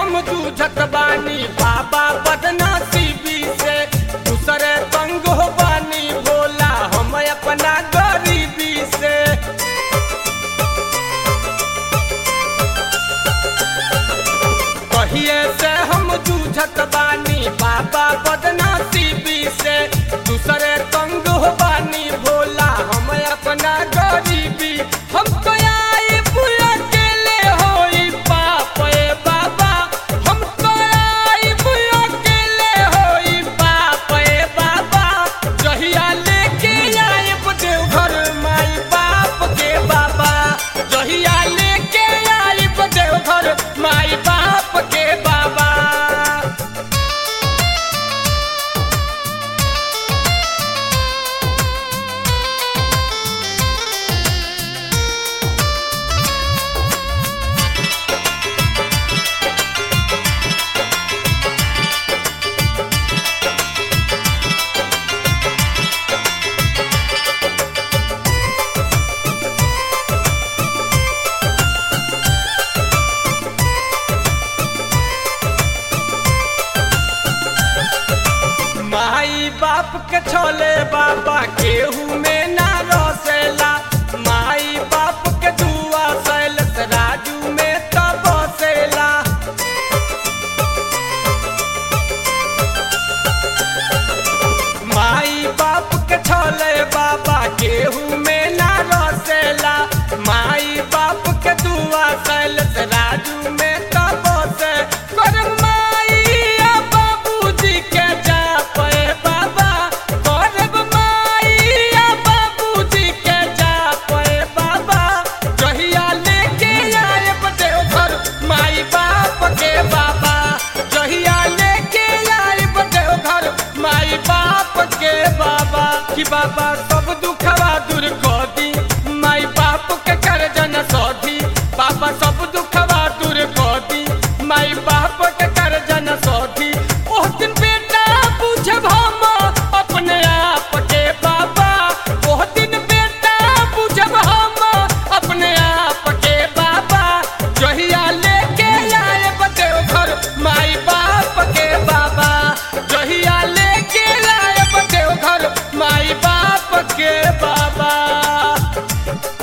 हम जूझत बानी बाबा बदनसीबी से दूसरे तंग हो बानी भोला हम अपना गरीबी से कहिए से हम जूझत बानी बाबा बदनसीबी से दूसरे तंग हो बानी भोला हम अपना गरीबी हम तो आई बुआ अकेले होई पाप ए बाबा हम तो आई बुआ अकेले होई पाप ए बाबा जहिया लेके आइब देवघर माई बाप के बाबा जहिया लेके आइब देवघर माई बाप के बाबा माई बाप के छोले बाबा केहू में ना रसेला माई बाप के दुआ सैलस राजू में तब बसेला माई बाप के छोले बाबा केहू में ना रसेला माई बाप के दुआ सैलस राजू में तब बसे कर माईया बाबूजी के जा पे बाबा करब माईया बाबूजी के जा पे बाबा जहिया लेके आएब देवघर माई बाप के बाबा जहिया लेके आएब देवघर माई बाप के बाबा कि बाबा सब दुखवा दूर कर दी माई बाप के कर्ज न सधी बाबा सब दुखवा दूर कर दी माई बाप के कर्ज न सधी ओह दिन बेटा पूछब हम अपने आप के बाबा ओह दिन बेटा पूछब हम अपने आप के बाबा जहिया लेके आएब देवघर माई बाप के बाबा जहिया लेके आएब देवघर माई बाप के बाबा